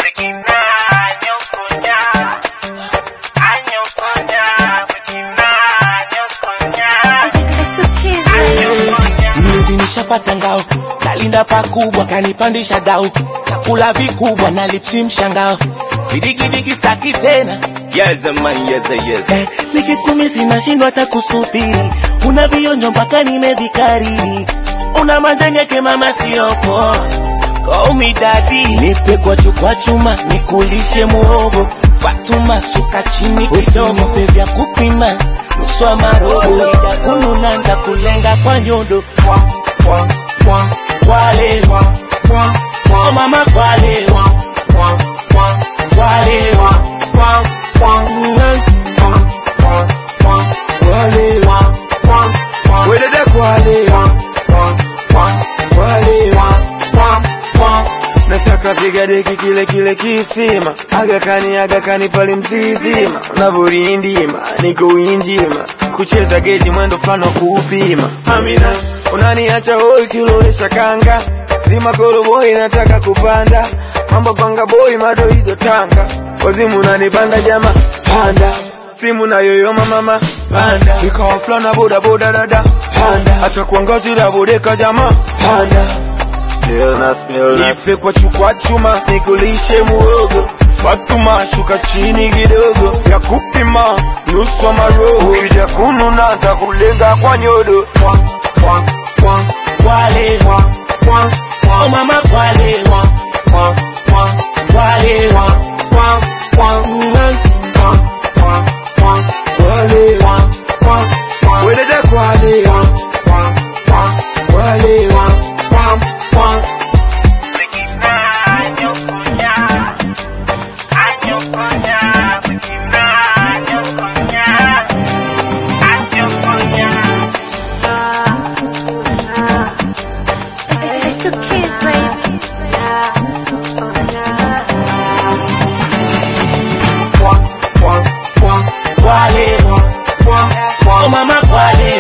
Mnuzi nishapata ngao, nalinda pakubwa, kanipandisha dau, nakula vikubwa na lipsi mshangao, vidigidigi staki tena Yes, man, yes, yes. eh, nikikumisi nashindwa hata kusubiri, una vionjo mpaka nimevikariri, una majani yake mama siyopo Call me daddy, nipe kwa chukwa chuma, nikulishe muhogo Fatuma, shuka chini kidogo, nipe vya kupima nusu wa marobo, ida kununa nitakulenga kwa nyondo Kwale, oh mama kwale, kwale, Wedede kwale, kwale. Nataka piga deki kile kile kisima agakani agakani pale mzizima unavorindima niko winjima kucheza geji mwendo fulani wa kuupima Amina unaniacha hoi kilowesha kanga zima koroboi nataka kupanda mambo panga boy madoido tanga wazimu unanipanda jama panda simu na yoyoma mama panda ikawa fulana boda boda dada panda acha kuangazira bodeka jama panda Nipe kwa chukwa chuma nikulishe muogo Fatuma shuka chini kidogo ya kupima nusu wa maroho ukija kununa ntakulenga kwa nyodo kwale, oh mama kwale, kwale, Wedede kwale Kwale It's the kids, baby. kwale, oh mama kwale,